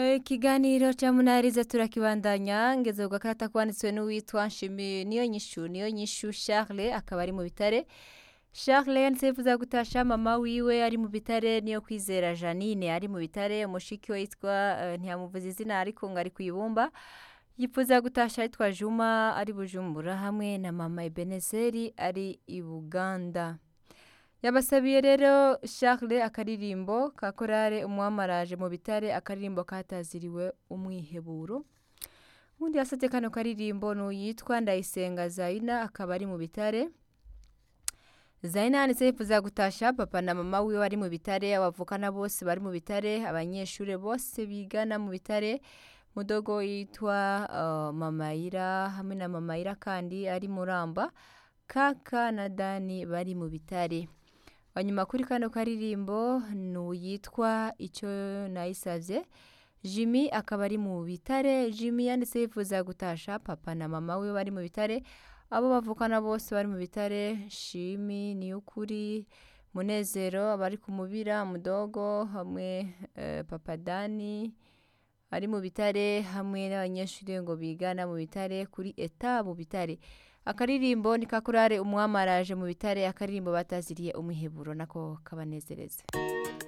ikiganiro cya munariza turakibandanya ngeze ku gakarita kwanditswe n'uwitwa nshimi niyo nyishu niyo nyishu charles akaba ari mu bitare charles yanditse yifuza gutasha mama wiwe ari mu bitare niyo kwizera janine ari mu bitare umushiki we yitwa eh, ntiyamuvuze izina ariko ngo ari ku ibumba yifuza gutasha yitwa juma ari bujumbura hamwe na mama ebenezeri ari i buganda yabasabiye rero charles akaririmbo ka korale umwamaraje mu bitare akaririmbo kataziriwe umwiheburo ubundi yasabye kano karirimbo ni uyitwa ndayisenga zayina akaba ari mu bitare zayina yanditse yifuza gutasha papa na mama wiwe bari mu bitare abavukana bose bari mu bitare abanyeshuri bose bigana mu bitare mudogo yitwa uh, mamayira hamwe na mamayira kandi ari muramba kaka na dani bari mu bitare hanyuma kuri kano karirimbo ni uyitwa icyo nayisabye jimmy akaba ari mu bitare jimmy yanditse yifuza gutasha papa na mama we bari mu bitare abo bavukana bose bari mu bitare shimi niyukuri munezero abari ku mubira mudogo hamwe eh, papa dani ari mu bitare hamwe n'abanyeshuri ngo bigana mu bitare kuri eta mu bitare akaririmbo ni kakurare umwamaraje mu bitare akaririmbo bataziriye umwiheburo nako kabanezereza